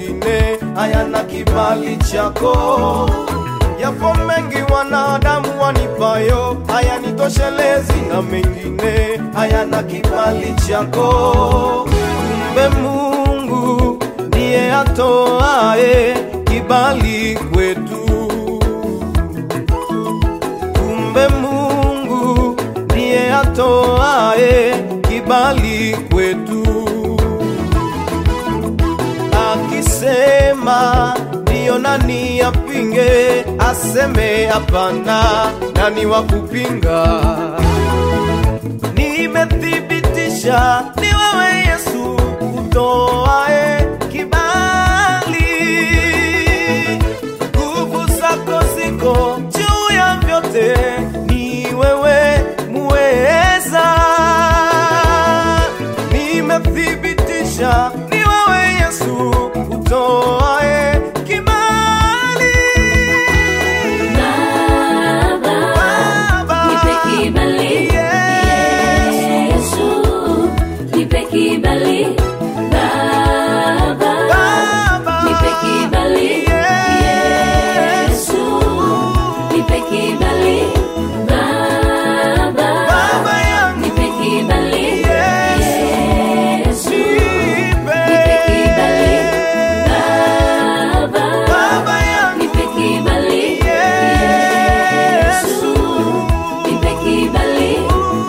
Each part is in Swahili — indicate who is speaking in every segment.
Speaker 1: mengine hayana kibali chako. Yapo mengi wanadamu wanipayo hayanitoshelezi, na mengine hayana kibali chako. Kumbe Mungu ndiye atoae kibali kwetu. Kumbe Mungu ndiye atoae kibali kwetu. Akisema ndiyo, nani apinge? Aseme hapana, nani wa kupinga? Nimethibitisha ni wewe Yesu utoae kibali, nguvu zako ziko juu ya vyote, ni wewe muweza. Nimethibitisha ni wewe Yesu utoae kibali.
Speaker 2: Baba,
Speaker 1: Baba,
Speaker 2: nipe kibali. Yesu, nipe kibali. Baba,
Speaker 1: Baba,
Speaker 2: nipe kibali. Yesu, nipe kibali. Baba,
Speaker 1: Baba yangu,
Speaker 2: nipe kibali.
Speaker 1: Yesu,
Speaker 2: Yesu,
Speaker 1: nipe.
Speaker 2: nipe kibali. Baba,
Speaker 1: Baba yangu,
Speaker 2: nipe kibali.
Speaker 1: Yesu,
Speaker 2: nipe kibali.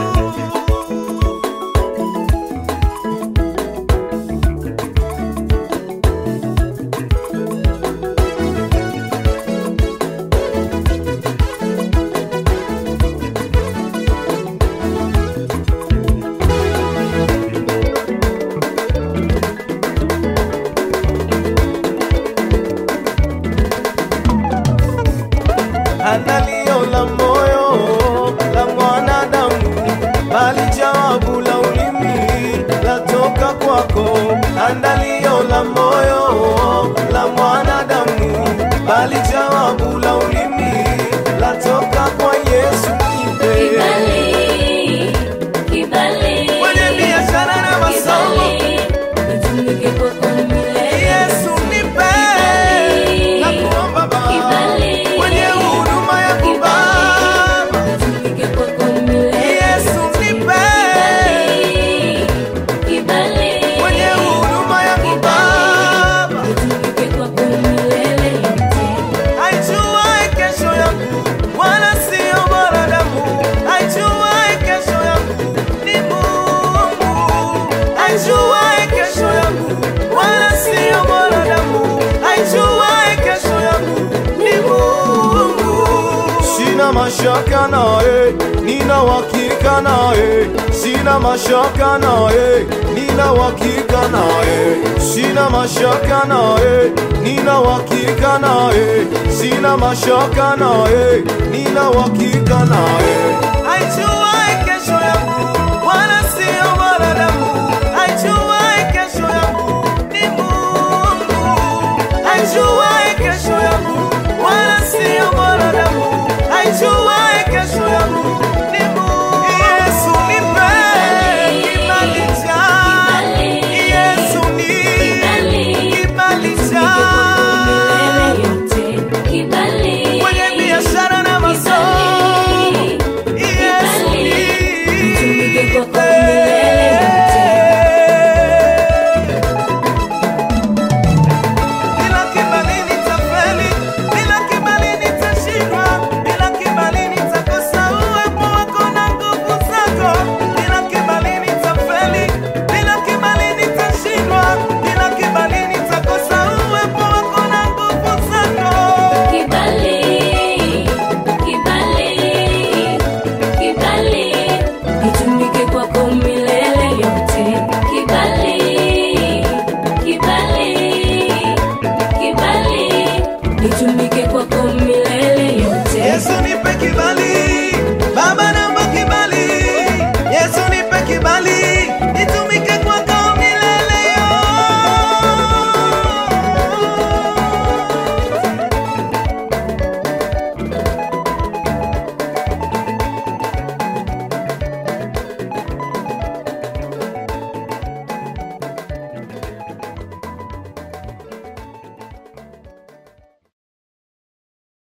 Speaker 1: Andalio la moyo la mwanadamu, bali jawabu la ulimi latoka kwako. Andalio la moyo la mwanadamu, bali jawabu la ulimi latoka kwa Yesu. Nipe
Speaker 2: Kibali, kibali.
Speaker 1: kwenye biashara na masomo,
Speaker 2: Kibali, nitumike kwako milele.
Speaker 1: Yesu nipe na kuomba Baba,
Speaker 2: Kibali.
Speaker 1: kwenye huduma ya kubaba,
Speaker 2: Nitumike kwako milele.
Speaker 1: Yesu nipe
Speaker 2: Kibali, kibali.
Speaker 1: kwenye huduma ya kubaba
Speaker 2: Nitumike kwako milele.
Speaker 1: aijuae kesho yangu wala sio mwanadamu aijuae kesho yangu ni mungu aijuae kesho yangu wala sio mwanadamu aijuae kesho yangu ni mungu sina mashaka naye nina uhakika naye sina mashaka naye nina uhakika naye sina mashaka naye nina uhakika naye sina mashaka naye nina uhakika naye aijuae kesho yangu wala sio mwanadamu aijuae kesho yangu ni mungu aijuae